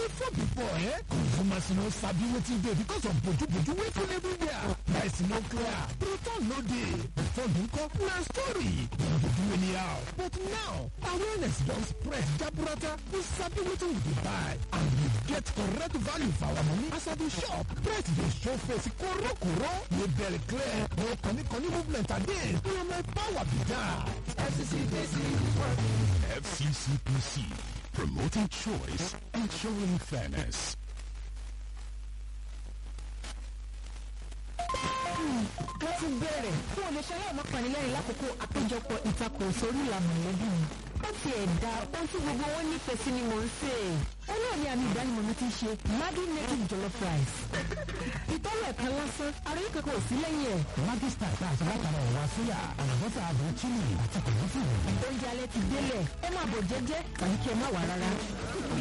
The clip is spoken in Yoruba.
before before eh consumers no sabi wetin dey because of boju-boju wey full everywhere price no clear return no dey before you come na story dem dey do anyhow but now awareness don spread jaburata we sabi wetin we dey buy and we get correct value for our money as i dey shop price dey show face korokoro label clear no koni-koni movement again na my power be that. FCCPC is working. FCCPC, promoting choice, ensuring fairness. wọ́n ti bẹ̀rẹ̀ fún olùṣẹ́ ọmọ panilẹ́rìn lákòókò àpéjọpọ̀ ìtakùrọ̀sọ orí ìlànà mọ̀lẹ́bí mi. ó ti ẹ̀dá ohun tí gbogbo wọn nífẹ̀ẹ́ sí ni mò ń sè é. ó náà ní àmì ìdánimọ̀ mi ti ṣe Maggi native jollof rice. ìtọ́wọ̀ ẹ̀kan lásán aráyé kankan ò sí lẹ́yìn ẹ̀. Maggi star tá a ṣe látara ẹ̀wà sóyà àlùbọ́sà àbò chili àti kòlófù. oúnjẹ alẹ́ ti délẹ̀ ẹ máa bọ̀ jẹ́jẹ́ tàbí kí ẹ má wà rárá.